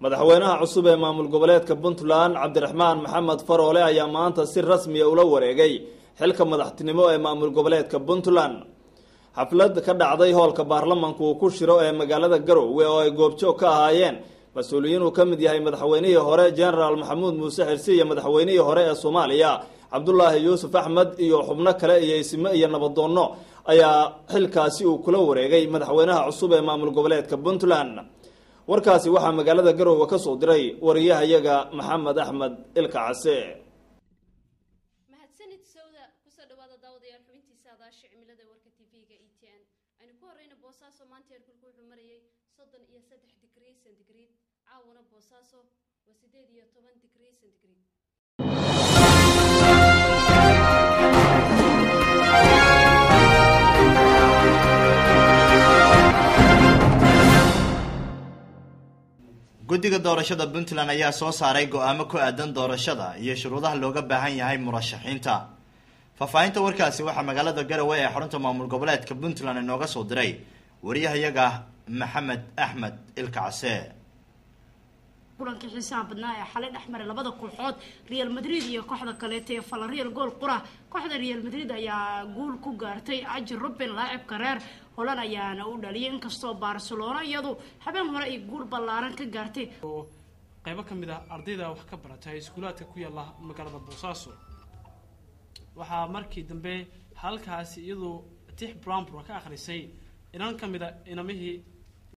madaxweynaha cusub ee maamul goboleedka puntland cabdiraxmaan maxamed faroole ayaa maanta si rasmiya ula wareegay xilka madaxtinimo ee maamul goboleedka puntland xaflad ka dhacday hoolka baarlamanku uu ku shiro ee magaalada garowe oo ay goobjoog ka ahaayeen mas-uuliyiin uu ka mid yahay madaxweynihii hore genaraal maxamuud muuse xirsi iyo madaxweynihii hore ee soomaaliya cabdulaahi yuusuf axmed iyo xubno kale iyo isime iyo nabadoonno ayaa xilkaasi uu kula wareegay madaxweynaha cusub ee maamul goboleedka puntland warkaasi waxaa magaalada garowe ka soo diray wariyahayaga maxamed axmed ilka case mahadsanid sawda kusoo dhawaada daawadayaal xubintiisa adaasha cimilada warka tv-ga e t n aynu ku horeyna boosaaso maanta heerkulku wuxuu marayay soddon iyo saddex digrii centigrade caawana boosaaso waa sideed iyo toban digrii centigrade guddiga doorashada puntland ayaa soo saaray go-aamo ku aadan doorashada iyo shuruudaha looga baahan yahay murashaxiinta faahfaahinta warkaasi waxaa magaalada garowe ee xarunta maamul goboleedka puntland inooga soo diray wariyahayaga maxamed axmed ilka case kulankii xiisaha badnaa ee xalay dhex maray labada kooxood real madrid iyo kooxda kaleeta ee falarreal gool qura kooxda real madrid ayaa guul ku gaartay ajir ruben laacibka reer holan ayaana u dhaliyay inkastoo barcelona iyadu habeen hore ay guul ballaaran ka gaartay oo qaybo ka mid ah ardayda wax ka baratay iskuulaadka ku yaala magaalada boosaaso waxaa markii dambe halkaasi iyadoo tix brownbro ka akhrisay inan ka mid a inamihii